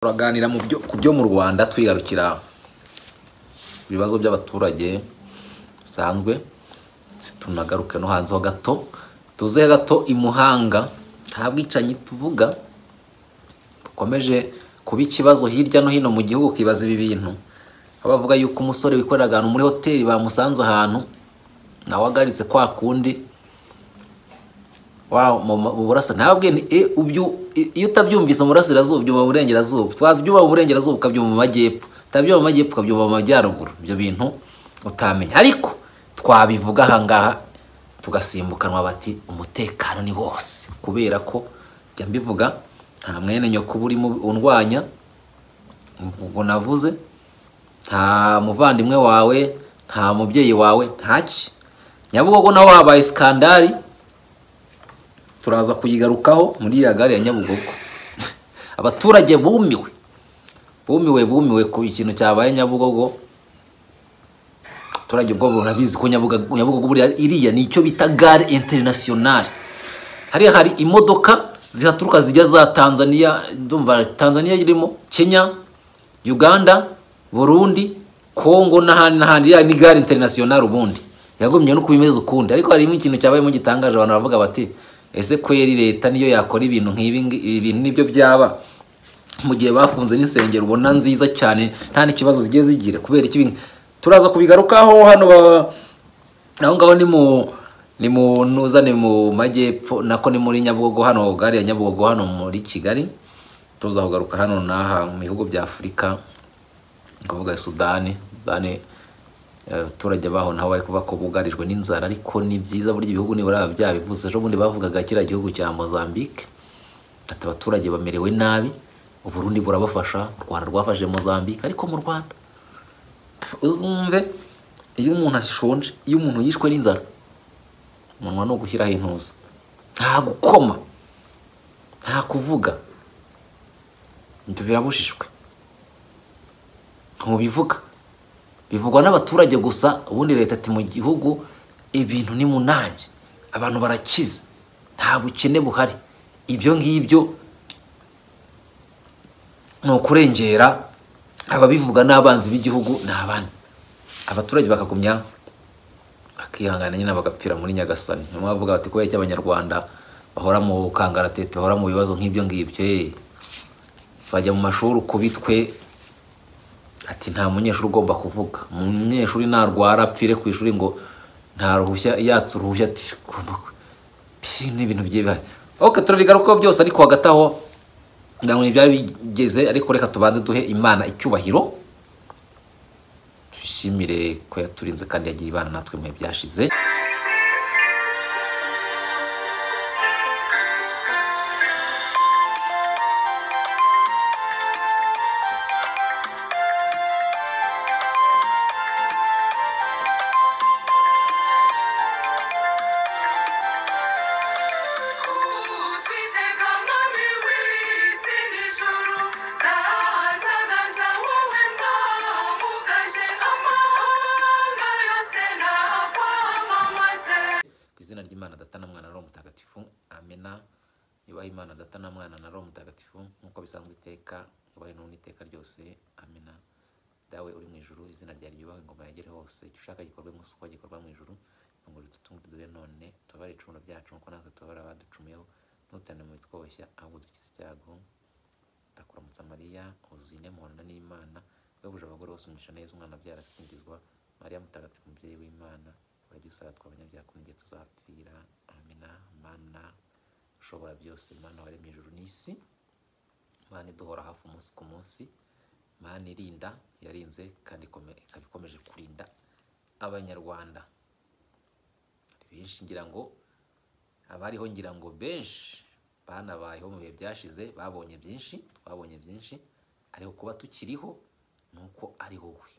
turaganira mu byo ku byo mu rwanda twigarukira ibibazo by'abaturage bisanzwe tunagaruke no hanze ho gato tuze gato i muhanga nta bwicanyi tuvuga bukomeje kuba ikibazo hirya no hino mu gihugu ukibaza ibi bintu aho bavuga yuko umusore wikorera ahantu muri hoteli bamusanze ahantu nawe agaritse kwa kundi wa mu burasa ntabwe iyo utabyumvise mu burasirazuba ubyumva mu burengerazuba twabyumva mu burengerazuba ukabyumva mu majyepfo utabyumva mu majyepfo ukabyumva mu majyaruguru ibyo bintu utamenya ariko twabivuga ahangaha tugasimbukanwa bati umutekano ni wose kubera ko njya mbivuga nta mwene nyoko urimo undwanya ngo navuze nta muvandimwe wawe nta mubyeyi wawe ntacyo nyabugogo nawe habaye sikandari turaza kuyigarukaho muri iriya gare ya nyabugogo abaturage bumiwe bumiwe bumiwe ku ikintu cyabaye nyabugogo abaturage ubwo burabizi ko nyabugogo buriya iriya ni icyo bita gare interinasiyonari hariya hari imodoka zihaturuka zijya za tanzania ndumva tanzania irimo kenya uganda burundi kongo n'ahandi n'ahandi iriya ni gare interinasiyonari ubundi yagumye no kubimeze ukundi ariko harimo ikintu cyabayemo gitangaje abantu baravuga bati ese kweri leta niyo yakora ibintu nk'ibi ibintu nibyo byaba mu gihe bafunze n'insengero ubona nziza cyane nta n'ikibazo zigiye zigira kubera iki turaza kubigarukaho hano aho ngaho ni mu ni mu ntuzane mu majyepfo nako ni muri nyabugogo hano gare ya nyabugogo hano muri kigali tuza kugaruka hano n'aha mu bihugu bya afurika kuvuga sudani sudani abaturage baho nabo bari kuvuga ko bugarijwe n'inzara ariko ni byiza burya ibihugu nibura byabivuze ejo bundi bavugaga kiriya gihugu cya mozambique ati abaturage bamerewe nabi uburundi burabafasha u rwanda rwafashe mozambique ariko mu rwanda uzumve iyo umuntu ashonje iyo umuntu yishwe n'inzara umunwa ni ugushyiraho intuza nta gukoma nta kuvuga ibyo birabujijwe ntubivuga bivugwa n'abaturage gusa ubundi leta ati mu gihugu ibintu ni munange abantu barakize nta bukene buhari ibyo ngibyo ni ukurengera ababivuga n'abanzi b'igihugu ni abandi abaturage bakagumya bakihangana nyine bagapfira muri nyagasani niyo mpamvu bavuga bati kubera iki abanyarwanda bahora mu kangaratete bahora mu bibazo nk'ibyo ngibyo bajya mu mashuri ukubitwe ati nta munyeshuri ugomba kuvuga umunyeshuri narwara apfire ku ishuri ngo nta ruhushya yatse uruhushya ati ugomba ni ibintu bigiye bihari oke turabigarukaho byose ariko hagati aho ngira ngo ntibyari bigeze ariko reka tubanze duhe imana icyubahiro dushimire ko yaturinze kandi yagiye ibana natwe mu bihe byashize izina ry'imana data na mwana na roho mutagatifu amena yubahe imana data na mwana na roho mutagatifu nk'uko bisanzwe iteka yubahe n'undi iteka ryose amena dawe uri mu ijuru izina ryawe ryubahe ingoma yagere hose icyo ushaka gikorwe munsi uko gikorwa mu ijuru ngo dutunge duhe none tubare icumu byacu nk'uko natwe tubara abaducumuyeho ntutane mu bitwoshya ahubwo dukize icyago ndakuramutsa mariya wuzuye inemuhanda n'imana webuje abagore bose umugisha neza umwana abyara asingizwa mariya mutagatifu umubyeyi w'imana urajya usaba twabanyabyaha ko igihe tuzapfira amina mana ushobora byose mana waremye ijuru n'isi mana iduhora hafi umunsi ku munsi mana irinda yarinze kandi ikaba ikomeje kurinda abanyarwanda benshi ngira ngo abariho ngira ngo benshi banabayeho mu bihe byashize babonye byinshi twabonye byinshi ariko kuba tukiriho ni uko ari wowe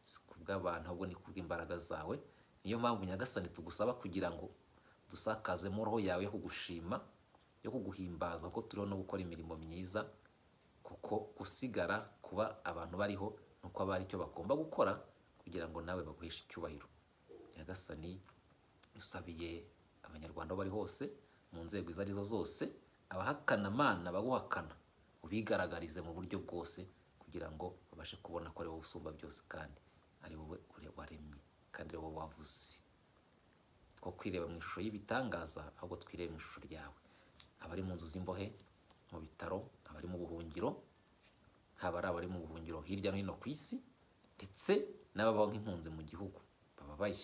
si ku bw'abantu ahubwo ni kubw'imbaraga zawe niyo mpamvu nyagasani tugusaba kugira ngo dusakazemo roho yawe yo kugushima yo kuguhimbaza ko turiho no gukora imirimo myiza kuko gusigara kuba abantu bariho ni uko ari icyo bagomba gukora kugira ngo nawe baguheshe icyubahiro nyagasani dusabiye abanyarwanda aho bari hose mu nzego izo arizo zose abahakana amana baguhakana ubigaragarize mu buryo bwose kugira ngo babashe kubona ko ari wowe usumba byose kandi ari wowe ure- waremye kandi ari wowe wavuze two kwireba mu ishusho y'ibitangaza ahubwo twirebe mu ishusho ryawe abari mu nzu z'imbohe mu bitaro abari mu buhungiro haba ari abari mu buhungiro hirya no hino ku isi ndetse n'ababaho nk'impunzi mu gihugu bababaye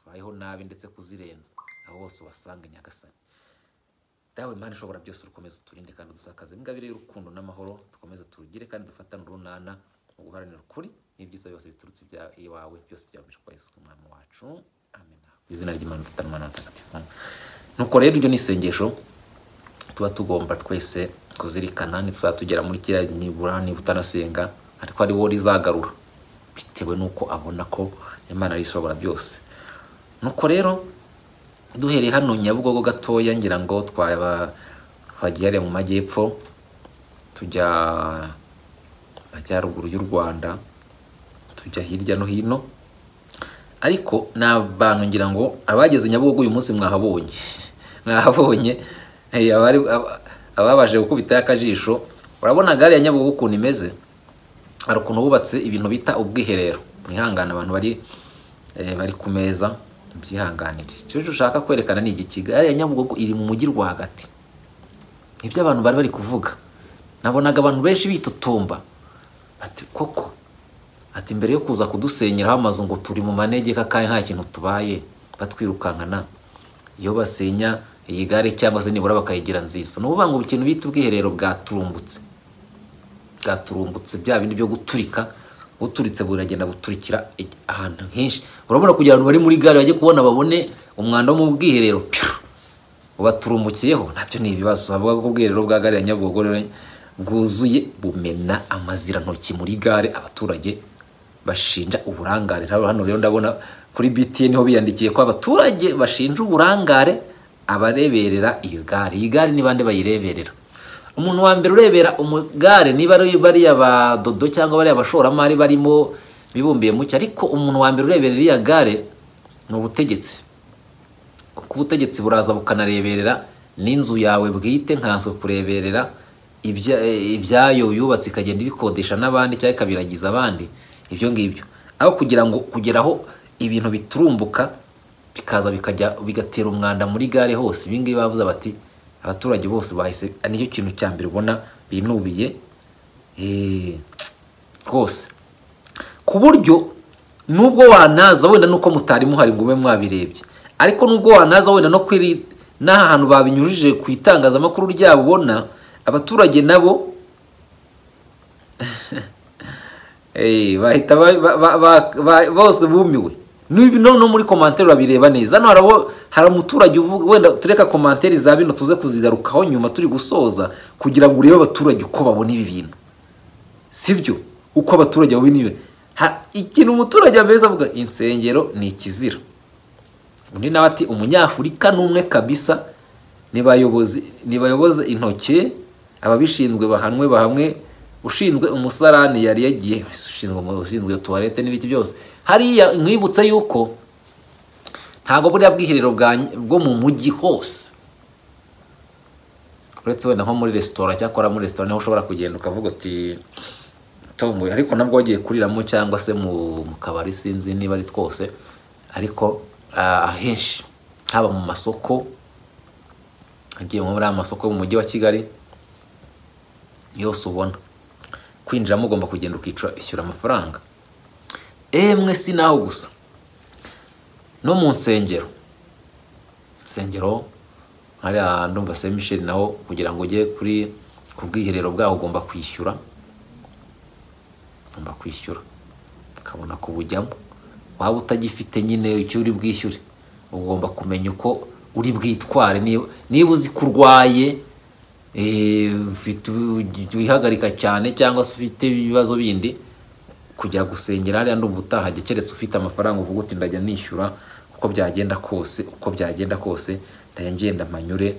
babayeho nabi ndetse kuzirenza aho bose ubasanga i nyagasani dawe imana ishobora byose urukomeze uturinde kandi udusakaze ingabire y'urukundo n'amahoro dukomeze turugire kandi dufatane urunana mu guharanira ukuri n'ibyiza byose biturutse ibya- iwawe byose byabasha kwa yesu umwami wacu amen ku izina ry'imana dutana umwana w'atagatifu nuko rero iryo ni isengesho tuba tugomba twese kuzirikana ntituzaba tugera muri kiriya nibura niba utanasenga ariko ari wo rizagarura bitewe n'uko abona ko imana ari ishobora byose nuko rero duhereye hano nyabugogo gatoya ngira ngo twaba twagiye hariya mu majyepfo tujya mu majyaruguru y'u rwanda tujya hirya no hino ariko ni abantu ngira ngo abageze nyabugogo uyu munsi mwahabonye mwahabonye eh, abari- aba- ababashije gukubitayo akajisho urabona gare ya nyabugogo ukuntu imeze hari ukuntu bubatse ibintu bita ubwiherero mwihangane abantu bari eh, bari ku meza mubyihanganire icyo ushaka kwerekana ni igiki gare ya nyabugogo iri mu mujyi rwagati ibyo abantu bari bari kuvuga nabonaga abantu benshi bitotomba ati koko ati mbere yo kuza kudusenyeraho amazu ngo turi mu manegeka kandi nta kintu tubaye batwirukankana iyo basenya iyi gare cyangwa se nibura bakayigira nziza ni ukuvuga ngo ikintu bita ubwiherero bwaturumbutse bwaturumbutse bya bindi byo guturika buturitse buragenda buturikira igi- ahantu henshi urabona kugira ngo bari muri gare bajye kubona babone umwanda wo mu bwiherero piu baturumbukiyeho nabyo ni ibibazo bavuga ko ubwiherero bwa gare ya nyabugogo rero bwuzuye bumena amazirantoki muri gare abaturage bashinja uburangare Hano- hano rero ndabona kuri btn ho biyandikiye ko abaturage bashinja uburangare abareberera iyo gare iyi gare ni bande bayireberera umuntu wa mbere urebera umugare niba ari bariya badodo cyangwa bariya bashoramari barimo bibumbiye mucyo ariko umuntu wa mbere urebera iriya gare ni ubutegetsi kuko ubutegetsi buraza bukanareberera n'inzu yawe bwite nkazo kureberera ibya- eh, ibyayo yubatse ikagenda ibikodesha n'abandi cyangwa ikabiragiza abandi ibyo ngibyo aho kugira ngo kugeraho ibintu biturumbuka bikaza bikajya bigatera umwanda muri gare hose ibi ngibi bavuze bati abaturage bose bahise nicyo kintu cya mbere ubona binubiye eh, rwose ku buryo nubwo wanaza wenda nuko mutari muhari ngo mube mwabirebye ariko nubwo wanaza wenda no kwiri n'aha hantu babinyujije ku itangazamakuru ryabo ubona abaturage nabo Eh, bahita ba- ba- ba- ba- ba- bose bumiwe Nibi- no no muri komantere urabireba neza hano harabo- hari umuturage uvuga wenda tureka komantere za bino tuze kuzigarukaho nyuma turi gusoza kugira ngo urebe abaturage uko babona ibi bintu sibyo uko abaturage babi niwe Ha- ikintu umuturage ameze avuga insengero ni ikizira undi nawe ati umunyafurika ni umwe kabisa nibayobozi nibayoboze intoki ababishinzwe bahanwe bahamwe ushinzwe umusarani yari yagiye ushinzwe ushinzwe tuwarete n'ibiki byose hariya nkwibutse yuko ntabwo buriya bwiherero bwa- bwo mu mujyi hose uretse wenda nko muri resitora cyakora muri resitora niho ushobora kugenda ukavuga uti tomboye ariko nabwo wagiye kuriramo cyangwa se mu mu kabari sinzi niba ari twose ariko ah, ahenshi haba mu masoko agiye muri aya masoko yo mu mujyi wa kigali yose ubona kwinjiramo ugomba kugenda ukicara ishyura amafaranga emwe si naho gusa no mu nsengero insengero hariya ndumva se michel naho kugira ngo ujye kuri ku bwiherero bwaho ugomba kwishyura ugomba kwishyura ukabona kubujyamo waba utagifite nyine icyo uri bwishyure ugomba kumenya uko uri bwitware niba niba uzi ko urwaye eh, ufite u- wihagarika cyane cyangwa se ufite ibibazo bindi kujya gusengera hariya ndumva utahajya keretse ufite amafaranga uvuga uti ndajya nishyura uko byagenda kose uko byagenda kose ndajya ngenda manyure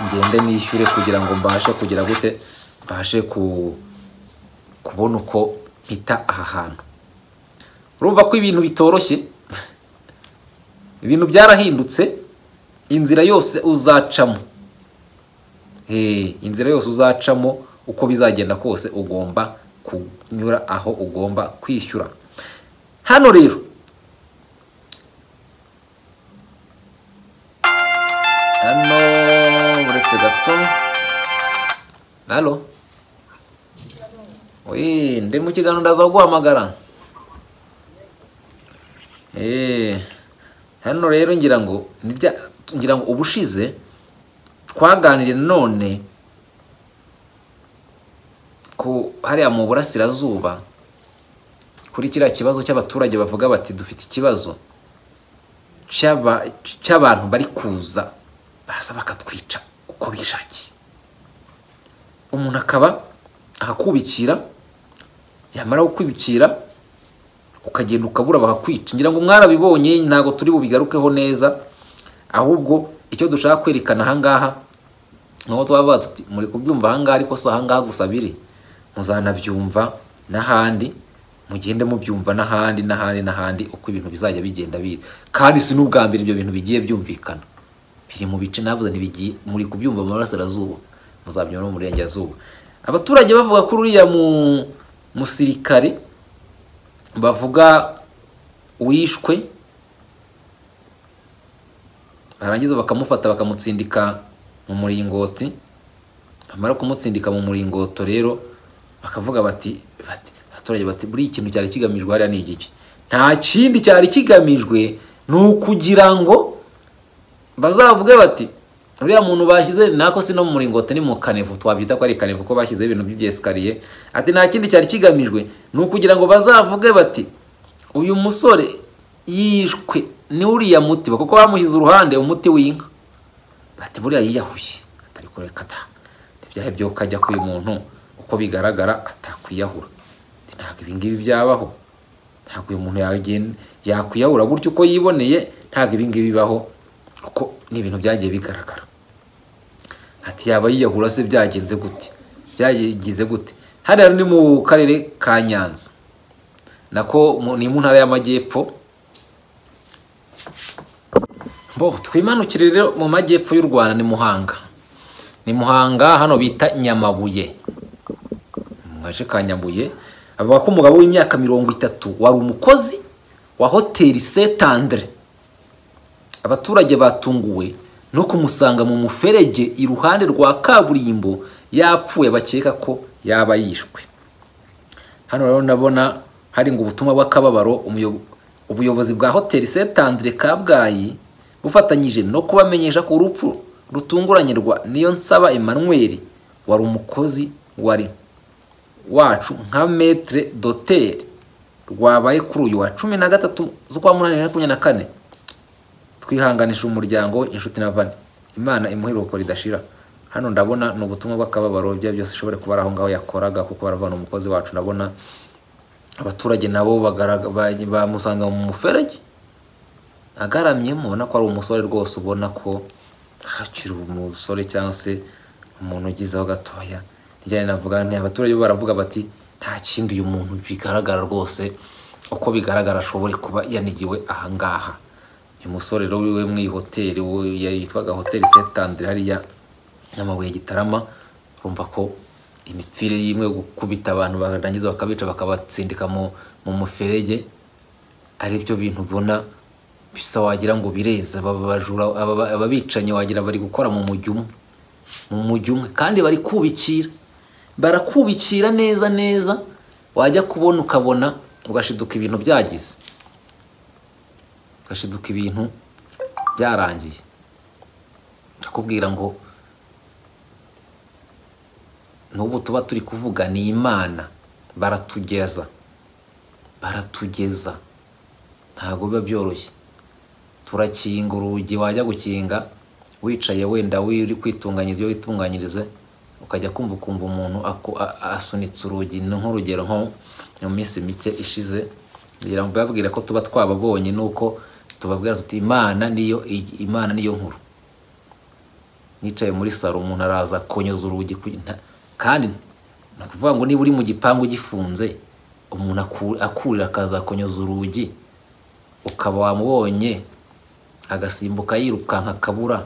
ngende nishyure kugira ngo mbashe kugira gute mbashe ku kubona uko mpita aha hantu urumva ko ibintu bitoroshye ibintu byarahindutse inzira yose uzacamo Hey, inzira yose uzacamo uko bizagenda kose ugomba kunyura aho ugomba kwishyura hano rero hano uretse gato halo Wee, ndi mu kiganiro ndaza kuguhamagara Eh, hano rero ngira ngo nibya- ngira ngo ubushize twaganiriye none ku hariya mu burasirazuba kuri kiriya kibazo cy'abaturage bavuga bati dufite ikibazo cy'aba- cy'abantu bari kuza baza bakatwica uko bishakiye umuntu akaba akakubikira yamara kukwibikira ukagenda ukabura bakakwica ngira ngo mwarabibonye ntabwo turi bubigarukeho neza ahubwo icyo dushaka kwerekana ahangaha ni aho twaba tuti muri kubyumva ahangaha ariko si ahangaha gusa biri muzanabyumva n'ahandi mugende mubyumva n'ahandi n'ahandi n'ahandi uko ibintu bizajya bigenda biza kandi si n'ubwa mbere ibyo bintu bigiye byumvikana biri mu bice navuze ntibigiye muri kubyumva mu burasirazuba muzabyumva no mu burengerazuba abaturage bavuga ko uriya mu musirikare bavuga uwishwe barangiza bakamufata bakamutsindika mu muringoti bamara kumutsindika mu muringoto rero bakavuga bati bati- abaturage bati buriya ikintu cyari kigamijwe hariya ni igiki nta kindi cyari kigamijwe ni ukugira ngo bazavuge bati uriya muntu bashyize nako si no mu muringoti ni mu kanevu twabyita ko ari kanevu ko bashyizeho ibintu by'ibyesikariye ati nta kindi cyari kigamijwe ni ukugira ngo bazavuge bati uyu musore yishwe ni uriya muti kuko bamuhize uruhande umuti w'inka bati buriya yiyahuye atari kureka da ibyaha byo kajya k'uyu muntu uko bigaragara atakwiyahura Ati, ntabwo ibi ngibi byabaho ntabwo uyu muntu yagenda yakwiyahura gutyo uko yiboneye ntabwo ibi ngibi bibaho kuko ni ibintu byagiye bigaragara ati yaba yiyahura se byagenze gute byagize gute hariya ni mu karere ka nyanza nako mu- ni mu ntara y'amajyepfo bo twimanukire rero mu majyepfo y'u rwanda ni muhanga ni muhanga hano bita nyamabuye mu gace ka nyamabuye avuga ko umugabo w'imyaka mirongo itatu wari umukozi wa hoteli setandre abaturage batunguwe no kumusanga mu muferege iruhande rwa kaburimbo yapfuye bakeka ko yaba yishwe hano rero ndabona hari ngo ubutumwa bw'akababaro umuyo- ubuyobozi bwa hoteli setandire kabgayi bufatanyije no kubamenyesha ko urupfu rutunguranye rwa niyo nsaba emmanuel wari umukozi wari wacu nka metre doter rwabaye kuri uyu wa cumi na gatatu z'ukwa munani bibiri na makumyabiri na kane twihanganisha umuryango we, inshuti na vane imana imuhe iruhuko ridashira hano ndabona ni ubutumwa bw'akababaro ibyo ari byo byose ishobora kuba ari aho ngaho yakoraga kuko baravana umukozi wacu ndabona abaturage nabo bagaraga- ba- bamusanze mu muferege agaramyemo ubona ko ari umusore rwose ubona ko akiri umusore cyangwa se umuntu ugizeho gatoya nijyane navuga nti abaturage bo baravuga bati nta kindi uyu muntu bigaragara rwose uko bigaragara ashobore kuba yanigiwe ahangaha uyu musore rero wiwe mu iyi hoteli wo- yitwaga hoteli setandire hariya nyamabuye gitarama urumva ko imipfire y'imwe yo gukubita abantu barangiza bakabica bakabatsindika mu mu muferege ari byo bintu ubona bisa wagira ngo bireza aba bajura aba- aba- ababicanyi wagira bari gukora mu mujyi umwe mu mujyi umwe kandi bari kubikira barakubikira neza neza wajya kubona ukabona ugashiduka ibintu byagize ugashiduka ibintu byarangiye akubwira ngo n'ubu tuba turi kuvuga ni imana baratugeza baratugeza ntabwo biba byoroshye turakinga urugi wajya gukinga wicaye wenda uri kwitunganyiriza iyo witunganyirize ukajya kumva ukumva umuntu aku- a- a- asunitse urugi ni nk'urugero nko mu minsi mike ishize ngira ngo babwira ko tuba twababonye nuko tubabwira tuti imana niyo i- imana niyo nkuru nicaye muri saro umuntu araza akonyoza urugi ku- nta- kandi ni ukuvuga ngo niba uri mu gipangu gifunze umuntu aku- akurira akaza akonyoza urugi ukaba wamubonye agasimbuka yirukanka akabura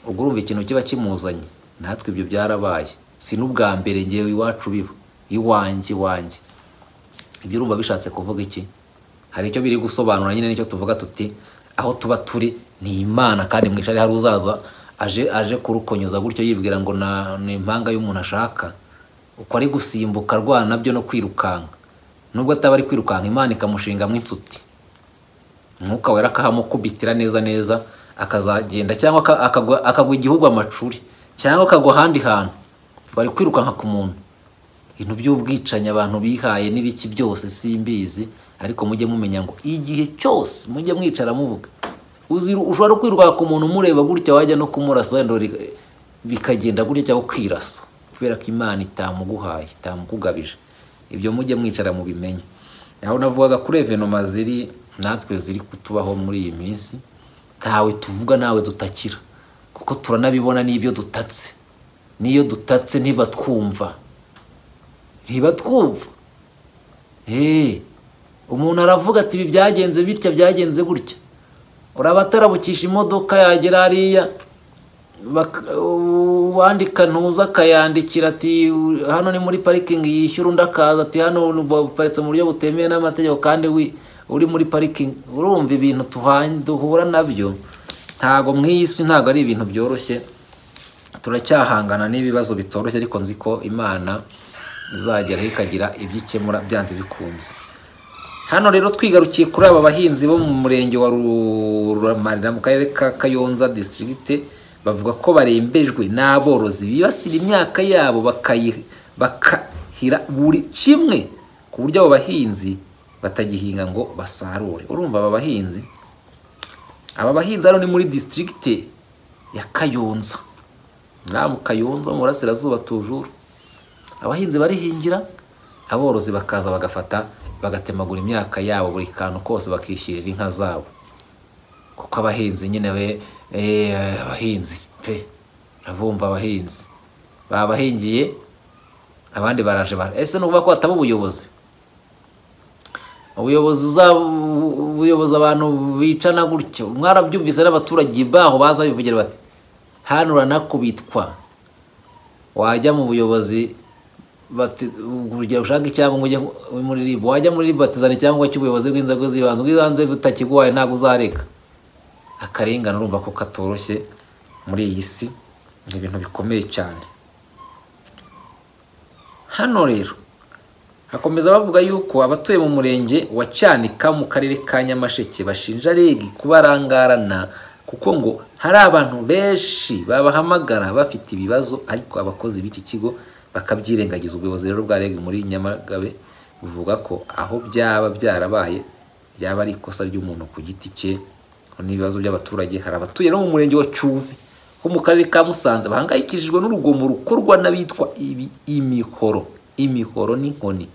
ubwo urumva ikintu kiba kimuzanye natwe ibyo byarabaye si n'ubwa mbere ngewe iwacu biba iwanjye iwanjye ibyo urumva bishatse kuvuga iki hari icyo biri gusobanura nyine nicyo tuvuga tuti aho tuba turi ni imana kandi mwisha hari uzaza aje aje kurukonyoza gutyo yibwira ngo na- ni impanga y'umuntu ashaka uko ari gusimbuka arwana nabyo no kwirukanka nubwo ataba ari kwirukanka imana ikamushingamo insuti umwuka wera akahamukubitira neza neza akazagenda cyangwa aka- akagwa akagwa igihugu amacuri cyangwa akagwa ahandi hantu bari kwirukanka ku muntu ibintu by'ubwicanyi abantu bihaye n'ibiki byose simbizi ariko mujye mumenya ngo igihe cyose mujye mwicara muvuga Uzi- ushobora no kwirukanka ku muntu umureba gutya wajya no kumurasa wenda uri- bikagenda gutya cyangwa ukirasa kubera ko imana itamuguhaye itamukugabije ibyo mujye mwicara mubimenye aho navugaga kuri evenoma ziri natwe ziri kutubaho muri iyi minsi ntawe tuvuga nawe dutakira kuko turanabibona n'ibyo dutatse n'iyo dutatse ntibatwumva ntibatwumva Hey, umuntu aravuga ati ibi byagenze bitya byagenze gutya uraba atarabukisha imodoka yagera hariya bak- uwandika ntuza akayandikira ati "U- hano ni muri parikingi yishyura undi akaza ati hano uparitse mu buryo butemewe n'amategeko kandi wi- uri muri parikingi urumva ibintu tuhanye- duhura nabyo ntago mu iyi si ntago ari ibintu byoroshye turacyahangana n'ibibazo bitoroshye ariko nzi ko imana izageraho ikagira ibyo ikemura byanze bikunze hano rero twigarukiye kuri aba bahinzi bo mu murenge wa rumarira mu karere ka kayonza disitirigite bavuga ko barembejwe n'aborozi bibasira imyaka yabo bakayi- bakahira buri kimwe ku buryo abo bahinzi batagihinga ngo basarure urumva aba bahinzi aba bahinzi hano ni muri disitirigite ya kayonza ngaha mu kayonza mu burasirazuba tujuru abahinzi barihingira aborozi bakaza bagafata bagatemagura imyaka yabo buri kantu kose bakishyirira inka zabo kuko abahinzi nyine be eh, abahinzi pe urabumva abahinzi babahingiye abandi baraje bara ese ni ukuvuga ko bataba ubuyobozi ubuyobozi uza- ubuyobozi abantu bicana gutyo mwarabyumvise n'abaturage baho baza bivugira bati hano uranakubitwa wajya mu buyobozi bati urugero ushaka icyangombwa ujye muri RIB wajya muri RIB batizana icyangombwa cy'ubuyobozi bw'inzego z'ibanze bw'ibanze butakiguhaye ntabwo uzareka akarengane urumva ko katoroshye muri iyi si ni ibintu bikomeye cyane hano rero hakomeza bavuga yuko abatuye mu murenge wa cyanika mu karere ka nyamasheke bashinja regi kubarangarana kuko ngo hari abantu benshi babahamagara bafite ibibazo ariko abakozi b'iki kigo bakabyirengagiza ubuyobozi rero bwa regi muri nyamagabe buvuga ko aho byaba byarabaye byaba ari ikosa ry'umuntu ku giti cye ko n'ibibazo by'abaturage hari abatuye no mu murenge wa cyuve ho mu karere ka musanze bahangayikishijwe n'urugomo rukorwa n'abitwa ibi- imihoro imihoro n'inkoni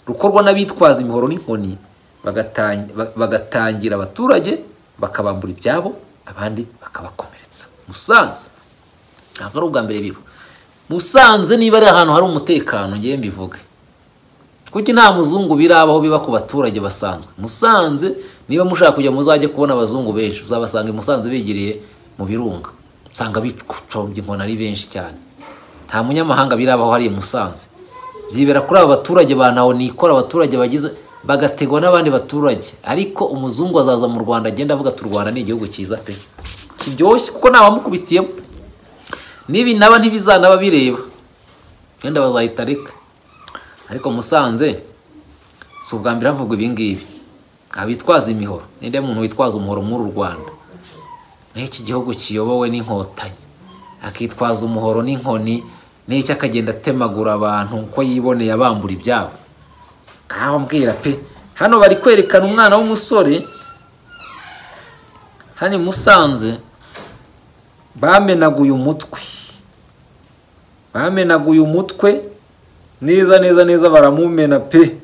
rukorwa n'abitwaza imihoro n'inkoni bagatang- ba- bagatangira abaturage bakabambura ibyabo abandi bakabakomeretsa musanze ntabwo ari ubwa mbere biba musanze niba ari ahantu hari umutekano ngewe mbivuge kuki nta muzungu birabaho biba ku baturage basanzwe musanze niba mushaka kujya muzajye kubona abazungu benshi uzabasanga i musanze begereye mu birunga usanga bicombye inkoni ari benshi cyane nta munyamahanga birabaho hari i musanze byibera kuri aba baturage ba ntaho nikora abaturage bagize bagategwa n'abandi baturage ariko umuzungu azaza mu rwanda agenda avuga ati u rwanda ni igihugu cyiza pe kiryoshye kuko ntawamukubitiyemo n'ibi naba ntibizanaba bireba wenda bazahita reka ariko musanze si ubwa mbere havugwa ibi ngibi abitwaza imihoro ninde muntu witwaza umuhoro muri uru rwanda n'iki gihugu kiyobowe n'inkotanyi akitwaza umuhoro n'inkoni n'icyo akagenda atemagura abantu uko yiboneye abambura ibyabo ngaho mbwira pe hano bari kwerekana umwana w'umusore hano i musanze bamenaguye umutwe bamenaguye umutwe neza neza neza baramumena pe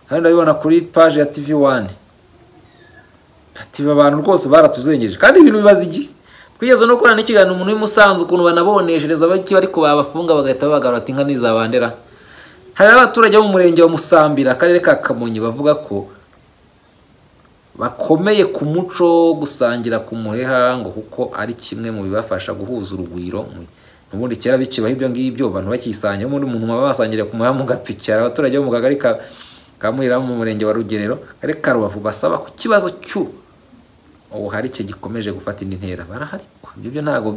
hano ndabibona kuri paje ya tv wani ati "Aba bantu rwose baratuzengereje kandi ibintu bibaza igihe twigeze no gukorana n'ikiganiro umuntu w'imusanzu ukuntu banaboneshereza bake ariko babafunga bagahita babagarura ati inka ntizabandera hari n'abaturage bo mu murenge wa musambira akarere ka kamonyi bavuga ko bakomeye ku muco wo gusangira ku muheha ngo kuko ari kimwe mu bibafasha guhuza urugwiro mu- ubundi kera bikibaho ibyo ngibyo abantu bakisanya ubundi umuntu baba basangiriye ku muhanda mugapicara abaturage bo mu kagari ka ka Muhira mu murenge wa rugerero kari ka rubavu basaba ku kibazo cy'u ubuharike gikomeje gufata indi ntera baraharikwa ibyo byo ntabwo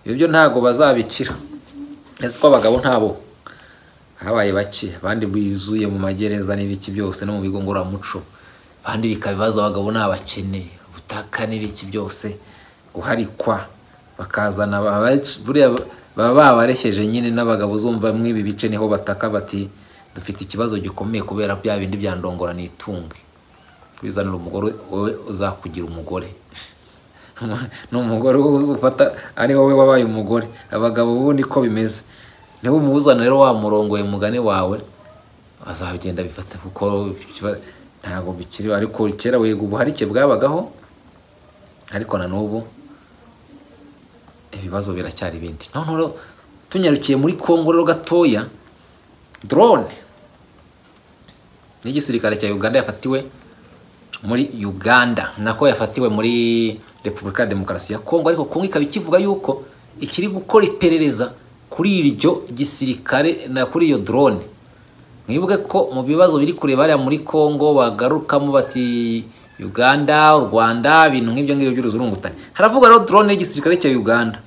ibyo byo ntabwo bazabikira ese ko abagabo ntabo habaye bake abandi buzuye mu magereza n'ibiki byose no mu bigo ngororamuco abandi bikaba ibibazo abagabo ni abakene ubutaka n'ibiki byose guharikwa bakazana ababaji- buriya baba babareheje nyine n'abagabo uzumva mw'ibi bice niho bataka bati dufite ikibazo gikomeye kubera bya bindi bya ndongora n'itunge wizanira umugore wowe uzakugira umugore ni umugore ufata ari wowe wabaye umugore abagabo bo niko bimeze niba umuzana rero wamurongoye mugani wawe azagenda bifata kuko ikiba- ntabwo bikiri ariko kera wiga ubuharike bwabagaho ariko na n'ubu ibibazo biracyari ibindi noneho rero tunyarukiye muri kongo rero gatoya drone n'igisirikare cya uganda yafatiwe muri uganda nako yafatiwe muri repubulika ya demokarasi ya kongo ariko kongo ikaba ikivuga yuko ikiri gukora iperereza kuri iryo gisirikare na kuri iyo drone mwibuke ko mu bibazo biri kureba hariya muri congo bagarukamo bati uganda u rwanda ibintu nk'ibyo ngibyo by'uruzurungutane haravuga rero drone y'igisirikare cya uganda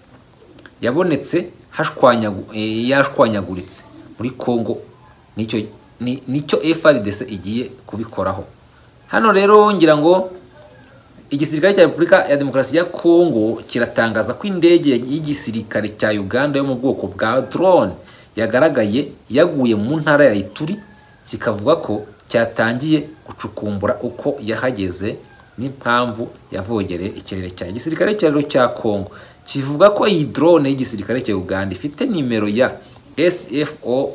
yabonetse hashwanyagu- eh, yashwanyaguritse muri congo nicyo ni- nicyo frdc igiye kubikoraho hano rero ngira ngo igisirikare cya repubulika ya demokarasi ya kongo kiratangaza ko indege y'igisirikare cya uganda yo mu bwoko bwa drone yagaragaye yaguye mu ntara ya ituri kikavuga ko cyatangiye gucukumbura uko yahageze n'impamvu yavogereye ikirere cya igisirikare cya rero cya kongo kivuga ko iyi drone y'igisirikare cya uganda ifite nimero ya sfo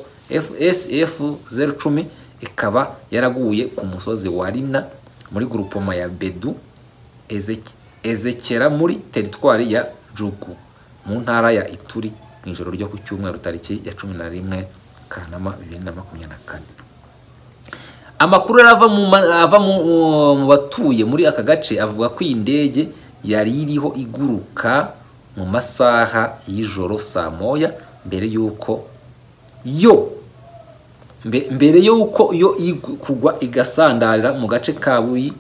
sf 010 ikaba yaraguye ku musozi wa rina muri grupoma ya bedu Ezek- ezekera muri teritwari ya jugu mu ntara ya ituri mu ijoro ryo ku cyumweru tariki ya cumi na rimwe kanama bibiri na makumyabiri na kane amakuru yari ava mu ma- ava mu mu batuye muri aka gace avuga ko iyi ndege yari iriho iguruka mu masaha y'ijoro saa moya mbere y'uko yo mbe- mbere y'uko yo igu- kugwa igasandarira mu gace ka buyi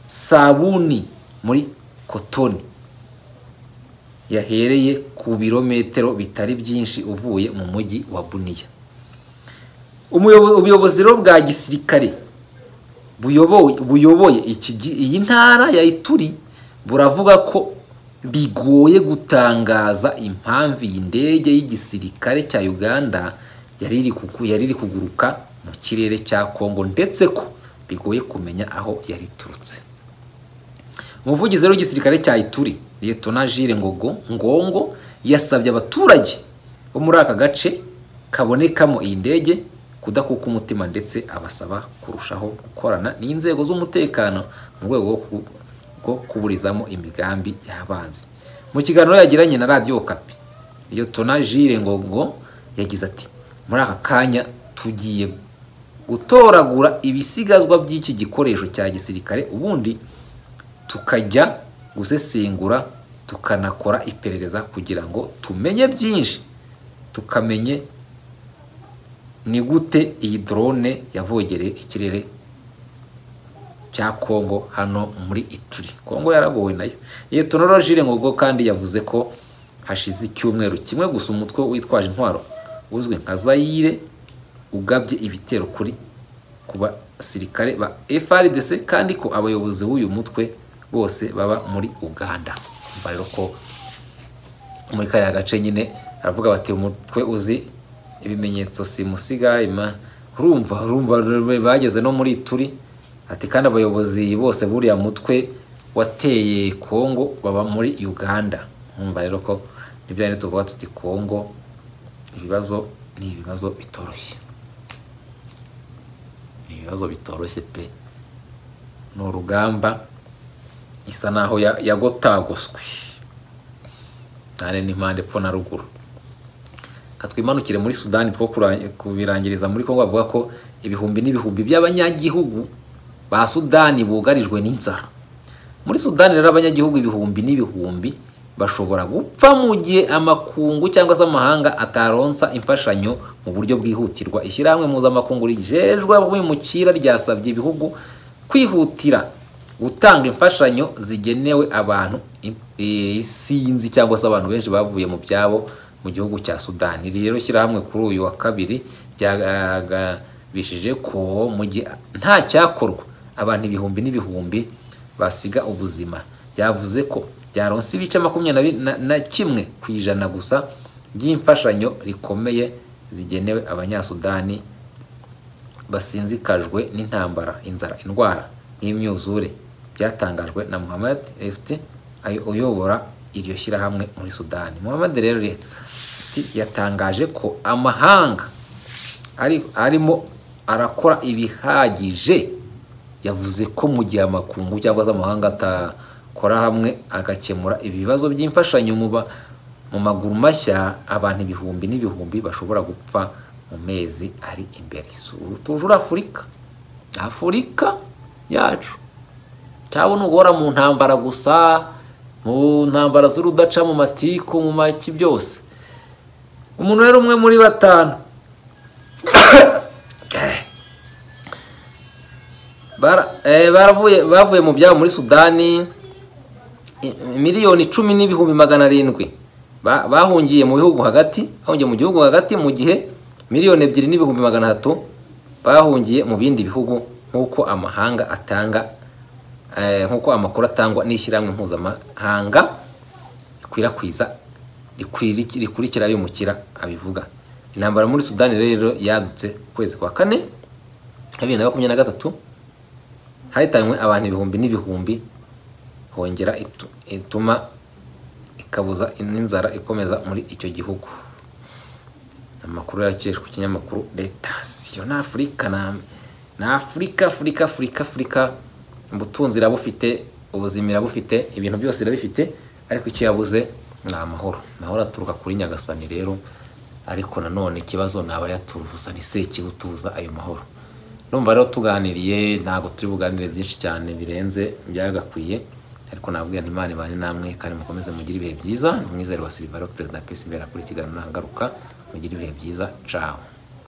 sabuni muri kotoni yahereye ku birometero bitari byinshi uvuye mu mujyi wa buniya Umuyobo- ubuyobozi rero bwa gisirikare buyoboye buyoboye iki gi- iyi ntara ya ituri buravuga ko bigoye gutangaza impamvu iyi ndege y'igisirikare cya uganda yari iri kugu- yari iri kuguruka mu kirere cya kongo ndetse ko bigoye kumenya aho yari iturutse umuvugizi rero w'igisirikare cya ituri liyetona jire ngogo ngongo yasabye abaturage bo muri aka gace kabonekamo iyi ndege kudakuka umutima ndetse abasaba kurushaho gukorana n'inzego z'umutekano mu rwego rwo ku- rwo kuburizamo imigambi y'abanzi mu kiganiro yagiranye na radiyo kapi liyetona jire ngogo yagize ati muri aka kanya tugiye gutoragura ibisigazwa by'iki gikoresho cya gisirikare ubundi tukajya gusesengura tukanakora iperereza kugira ngo tumenye byinshi tukamenye ni gute iyi drone yavogereye ikirere cya Kongo hano muri Ituri Kongo yaragowe nayo Lieutenant Jire Ngogo kandi yavuze ko hashize icyumweru kimwe gusa umutwe witwaje intwaro uzwi nka Zaire ugabye ibitero kuri ku basirikare ba FRDC kandi ko abayobozi b'uyu mutwe bose baba muri Uganda umva rero ko muri kariya gace nyine aravuga bati umutwe uzi ibimenyetso simusiga ima urumva urumva rero bageze no muri turi ati kandi abayobozi bose buriya mutwe wateye kongo baba muri uganda nkumva rero ko nibyo rero tuvuga tuti kongo ibibazo ni ibibazo bitoroshye ni ibibazo bitoroshye pe ni urugamba isa naho ya- yagotagoswe ntare n'impande epfo na ruguru katwimanukire muri sudani two kura- kubirangiriza muri kongo bavuga ko ibihumbi n'ibihumbi by'abanyagihugu ba sudani bugarijwe n'inzara muri sudani rero abanyagihugu ibihumbi n'ibihumbi bashobora gupfa mu gihe amakungu cyangwa se amahanga ataronsa imfashanyo mu buryo bwihutirwa ishyirahamwe mpuzamakungu rigejejwe abimukira ryasabye ibihugu kwihutira gutanga imfashanyo zigenewe abantu i- isinzi cyangwa se abantu benshi bavuye mu byabo mu gihugu cya sudani iri rero shyirahamwe kuri uyu wa kabiri ryagabishije ko mu gihe nta cyakorwa abantu ibihumbi n'ibihumbi basiga ubuzima byavuze ko byaronse ibice makumyabiri na- na- na kimwe ku ijana gusa by'imfashanyo rikomeye zigenewe abanyasudani basinzikajwe n'intambara inzara indwara n'imyuzure byatangajwe na muhammad efti ayo- uyobora iryo shyirahamwe muri sudani muhammad rero Efti yatangaje ko amahanga ari- arimo arakora ibihagije yavuze ko mu gihe amakungu cyangwa se amahanga atakora hamwe agakemura ibibazo by'imfashanyo mu ba- mu maguru mashya abantu ibihumbi n'ibihumbi bashobora gupfa mu mezi ari imbere Su- tujura afurika afurika yacu cyabona ugora mu ntambara gusa mu ntambara z'urudaca mu matiku mu maki byose umuntu rero umwe muri batanu Bara- eh, baravuye bavuye mu byabo muri sudani i- miliyoni icumi n'ibihumbi magana arindwi ba- bahungiye mu bihugu hagati bahungiye mu gihugu hagati mu gihe miliyoni ebyiri n'ibihumbi magana atatu bahungiye mu bindi bihugu nk'uko amahanga atanga eh, nk'uko amakuru atangwa n'ishyirahamwe mpuzamahanga rikwirakwiza rikwiri- rikurikira abimukira abivuga intambara muri sudani rero yadutse ukwezi kwa kane bibiri na makumyabiri na gatatu hatanywe abantu ibihumbi n'ibihumbi hongera itu- ituma ikabuza n'inzara ikomeza muri icyo gihugu amakuru yakeshwe ku kinyamakuru letasiyo ni afurika na- ni afurika afurika afurika afurika ubutunzi irabufite ubuzima irabufite ibintu byose irabifite ariko icyo yabuze ni amahoro amahoro aturuka kuri nyagasani rero ariko nanone ikibazo ni abayaturuza ni sekibutuza ayo mahoro urumva rero tuganiriye ntabwo turi buganire byinshi cyane birenze byagakwiye ariko nabwira nti imana ibane namwe kandi mukomeze mugire ibihe byiza ni umwizero wa silivaro perezida wa pesi mbera kuri kiganiro ntagaruka mugire ibihe byiza caho